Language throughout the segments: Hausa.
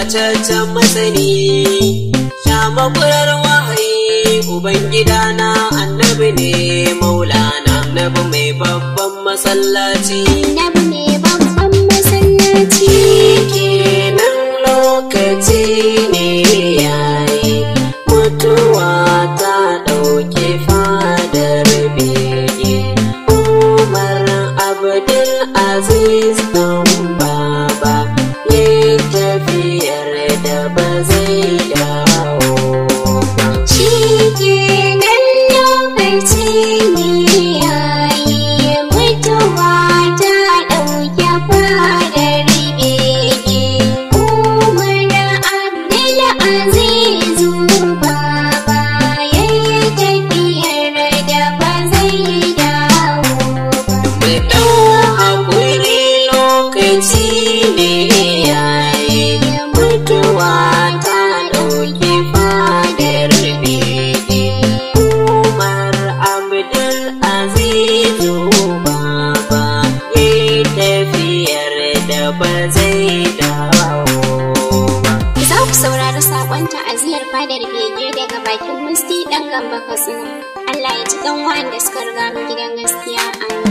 tataccen masani sha makurar wahayi ubangida na annabi ne maulana annabi mai babban masallaci Annabi mai babban masallaci. kenan lokaci ne yayi mutuwa ta ɗauki fadar bege umar abdul aziz ɗan baba ya tafiyar da ba zai dawo ba Shi kenan lokaci ne yayi mutuwa ta ɗauke fadar bege. Umar Abdul Azizu Baba yayi tafiyar da ba zai dawo ba. da ɗau haƙuri lokaci ne yayi mutuwa ta ɗauki fadar bege umar abdul azizu baba ya tafiyar da ba zai dawo ba Za ku saurari saƙon ta'aziyar fadar bege daga bakin Musti ɗan gamba Katsina. Allah ya ji ɗan wa'anda suka riga mu gidan gaskiya amin.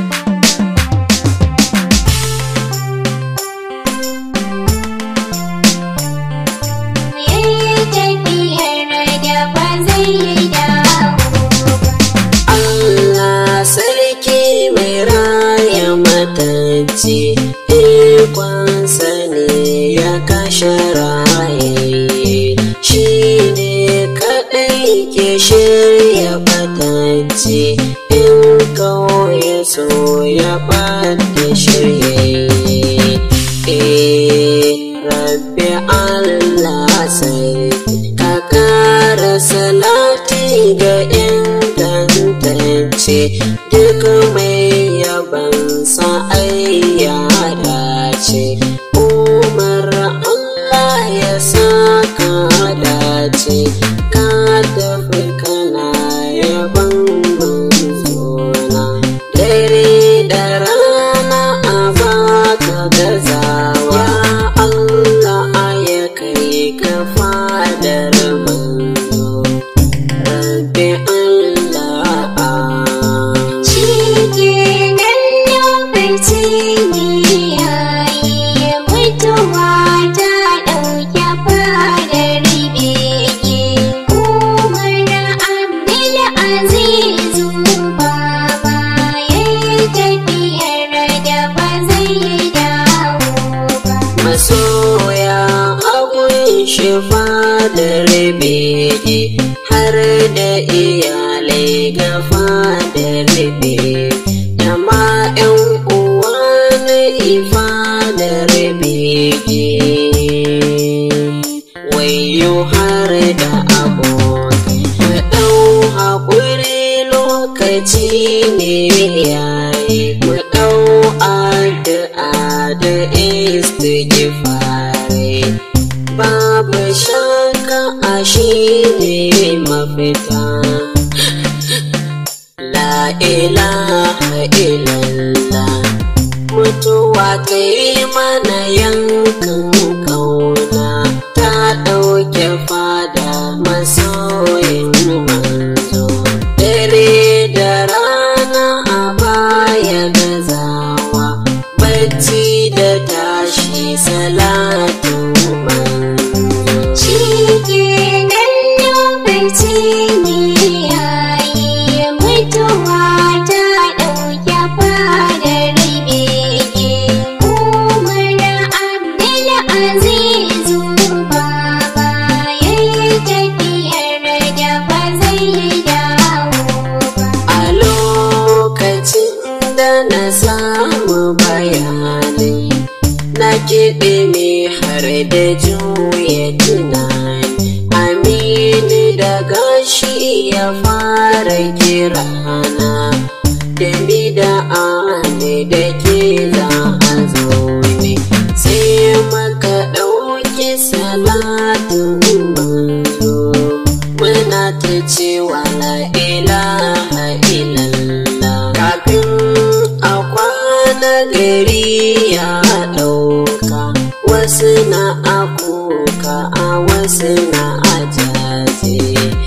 Yayi tafiyar da ba zai dawo ba. Allah sarki mai raya matacce ikonsa ne ya kashe raye shi ne kaɗai ke shirya batacce in kawai so ya ɓata shirye rabbi Allah sai ka kara salati ga ingantacce duk mai yaban ai ya dace umar Allah ya saka dace ka tafi kana yaban manzona dare da rana a baka gazawa Allah ya kai ka fadar manzo rabbi Allah Shi kenan lokaci ne yayi mutuwa ta ɗauke fadar bege. Umar Abdul Azizu Baba yayi tafiyar da ba zai dawo ba. masoya abun shifa da rabege har da iyalai gafa da rabe da ma 'yan uwa na ifa da rabege wayo har da abokai da ɗau haƙuri lokaci ne yayi mu ɗau addu'a da istighfari babu shakka a shi ne mafita la ilaha illallah mutuwa ta yi mana yankan kauna ta ɗauke fada masoyin manzo dare da rana a baya gazawa bacci da tashi salatin manzo Shi kenan lokaci ne yayi mutuwa ta ɗauke fadar bege. Umar Abdul Azizu Baba yayi tafiyar da ba zai dawo ba. a lokacin da na samu bayanai na kiɗe mai har da juya tunani aminu da gashi ya fara kirana da mi da ani da ke za a zo ne sai maka ɗauki salatin manzo muna ta cewa la ilaha illallah kafin a kwana gari ya ɗauka wasu na akuka suna ajaje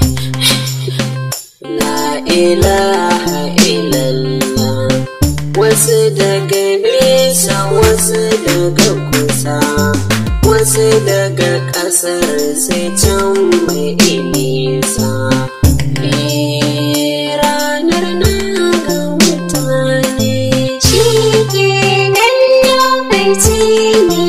la ilaha illallah wasu daga nesa wasu daga kusa wasu daga ƙasar sai can mai nisa Eh, ranar na ga mutane Shi kenan lokaci ne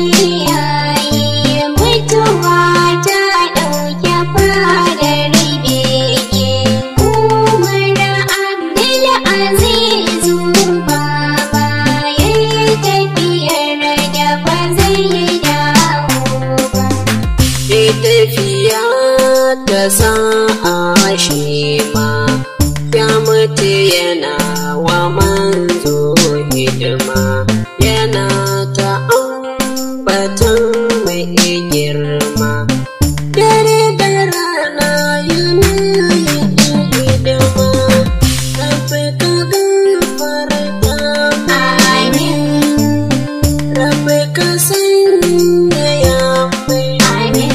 yayi mutuwa ta ɗauke fadar bege. Umar Abdul Aziz Baba yayi tafiyar da ba zai dawo ba. Ke tafiya ta sa'a shi ma ya mutu yana wa manzo hidima yana ta ambatan mai girma dare da rana yana yin hidima tafi ka gafarta Amin, rafi ka sanya ya mai amin,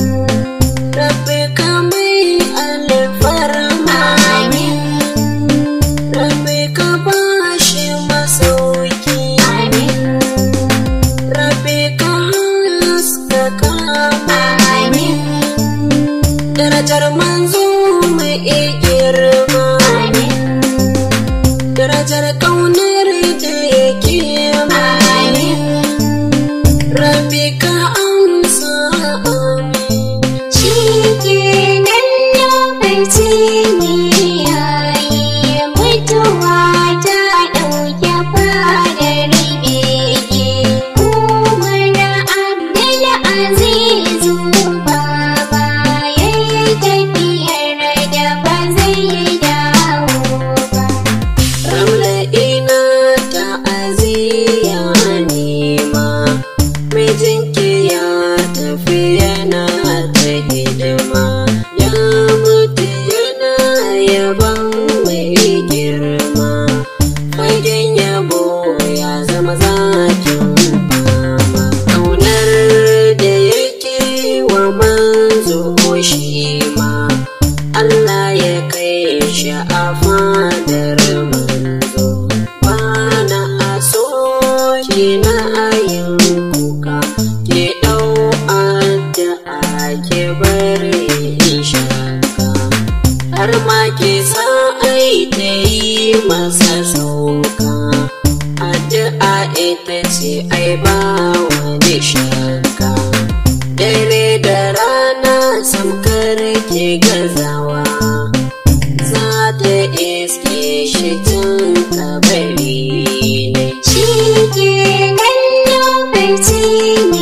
Rabbi ka mai alfarma amin, Rabbi ka bashi masauki amin, Rabbi ka haskaka amin, Darajar manzo mai girma amin. Darajar kaunar da yake Amin. Rabbi ka amsa amin Shi kenan lokaci ne yayi mutuwa ta ɗauke fadar bege. Umar Abdul Aziz Baba yayi tafiyar da ba zai dawo ba. Ramla ina ta'aziyya nema mijinki ya tafi yana ta hidima ya mutu yana yaban mai girma fagen yabo ya zama zakin fama ƙaunar da yake wa manzo shi ma Allah ya kai shi a fadar manzo bana a so ki na ayin kuka ki ɗau addu'a ki bari in shaka har ma ki sa ai ta yi masa sauka addu'a ita ce ai ba wani shakka dare da rana samkar ke gazawa za ta iske shi tun kabari ne Shi kenan lokaci ne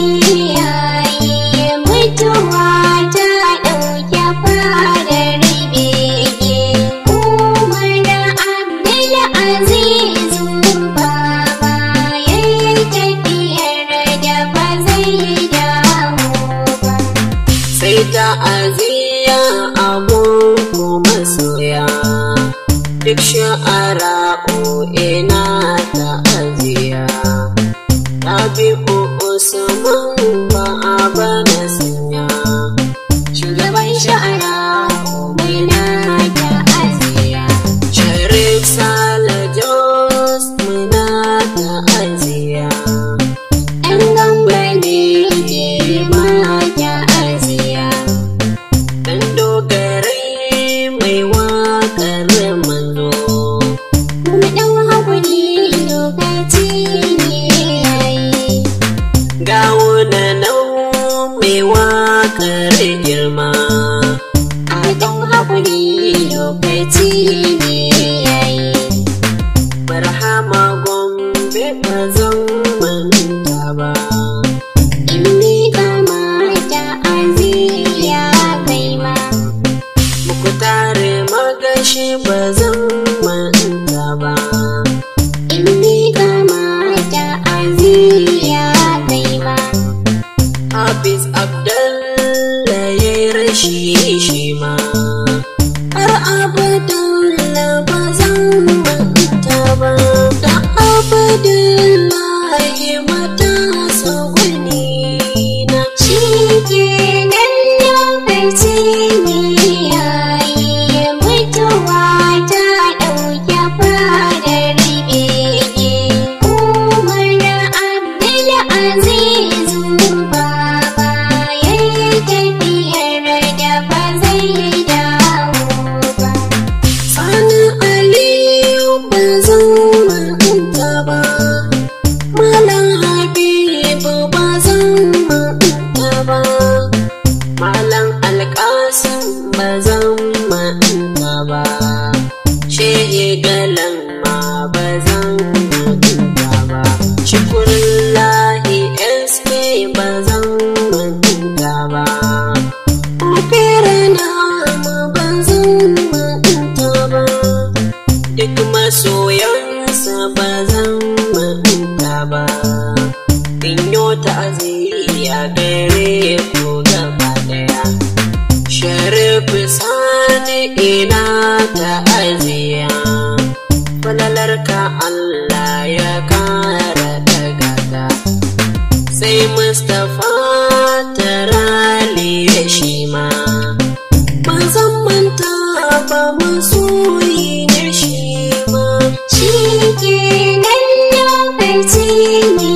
yayi mutuwa ta ɗauke fadar bege. Umar Abdul Aziz Baba yayi tafiyar da ba zai dawo ba. sai ta aziya abun kuma soya duk sha'ara'u ina ta aziya tabi'u usman ba a bana sanya shugaban sha'ara'u mai na ta aziya sharif sale jos muna ta aziya ‘yan gamba ne ma ta aziya ɗan dogarai mai waƙar manzo Mu ɗau haƙuri lokaci ne yayi. gawuna nau mai waƙar girma A ɗau haƙuri lokaci ne yayi. barhama gombe ba zan manta ba In ni kamata aziya kai ma. muku tare magashi ba zan manta ba In ni kamata aziya kai ma. Hafiz Abdallah ya falalan ma ba zan manta ba shukrullahi sk ba zan manta ba Ofirana ma ba zan manta ba duk masoyansa ba zan manta ba in yo ta'aziyya gare ku gaba daya sharif sani ina ta'aziyya falalarka Allah ya kara daga ka sai Mustapha tarali ya shi ma ban san manta ba masoyi na shi ma Shi kenan lokaci ne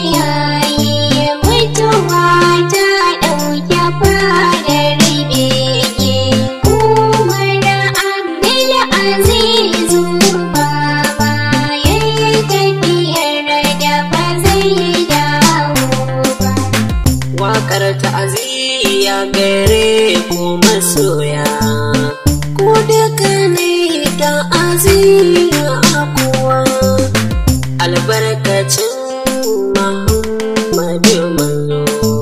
yayi mutuwa ta ɗauke fadar bege. Umar Abdul Azizu Baba yayi tafiyar da ba zai dawo ba. Waƙar ta'aziyya gare ku masoya ku duka ne ta'aziyya a kowa albarkacin Muhammadu manzo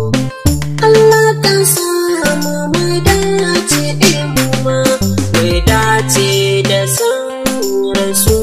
Allah ka samu mu dace mu ma mu dace da san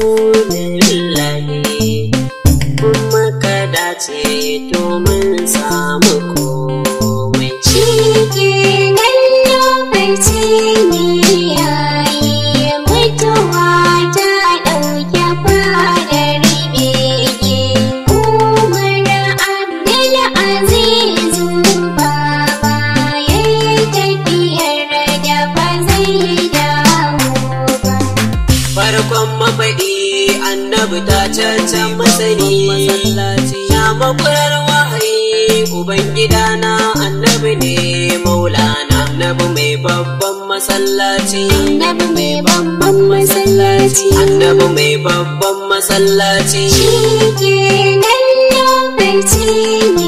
Rasulullahi kuma ka dace domin samu komai Shi kenan lokaci ne yayi mutuwa ta ɗauke fadar bege. Umar Abdul Azizu Baba yayi tafiyar da ba zai dawo ba. farkon mafaɗi annabi ta cancan masani ya makwarar wahayi ubangida na annabi ne maulana annabi mai babban masallaci Annabi mai babban masallaci. annabi mai babban masallaci Shi kenan lokaci ne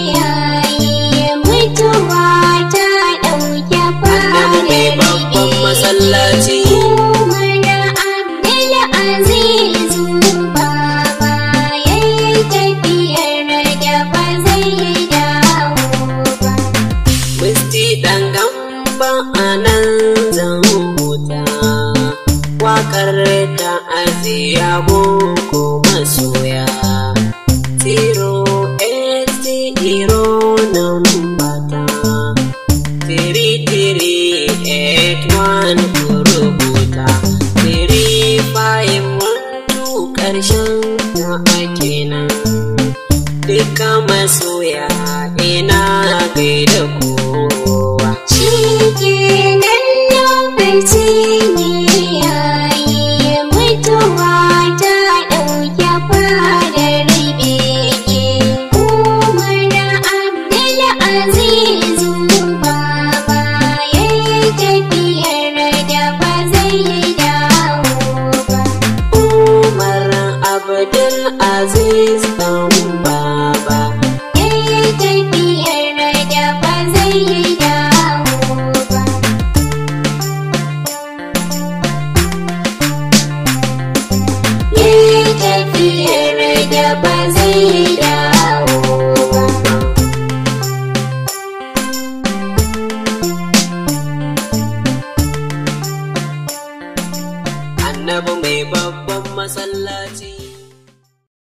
yayi mutuwa ta ɗauke annabi mai babban masallaci Umar Abdul Azizu Baba yayi tafiyar da ba zai dawo ba. Musti ɗan gamba a nan zan huta Waƙar ta aziya boko masoya Zero eight zero nan bata Three three eight one ku rubuta Three five one two ƙarshen ta ake nan Duka masoya ina gaida kowa Shi kenan lokaci ne yayi mutuwa ta ɗauke fadar bege. Umar Abdul Azizu Baba yayi tafiyar da ba zai dawo ba. Umar Abdul Aziz dan baba Yayi tafiyar da ba zai dawo ba. Yayi tafiyar da ba zai dawo ba. annabi mai babban masallaci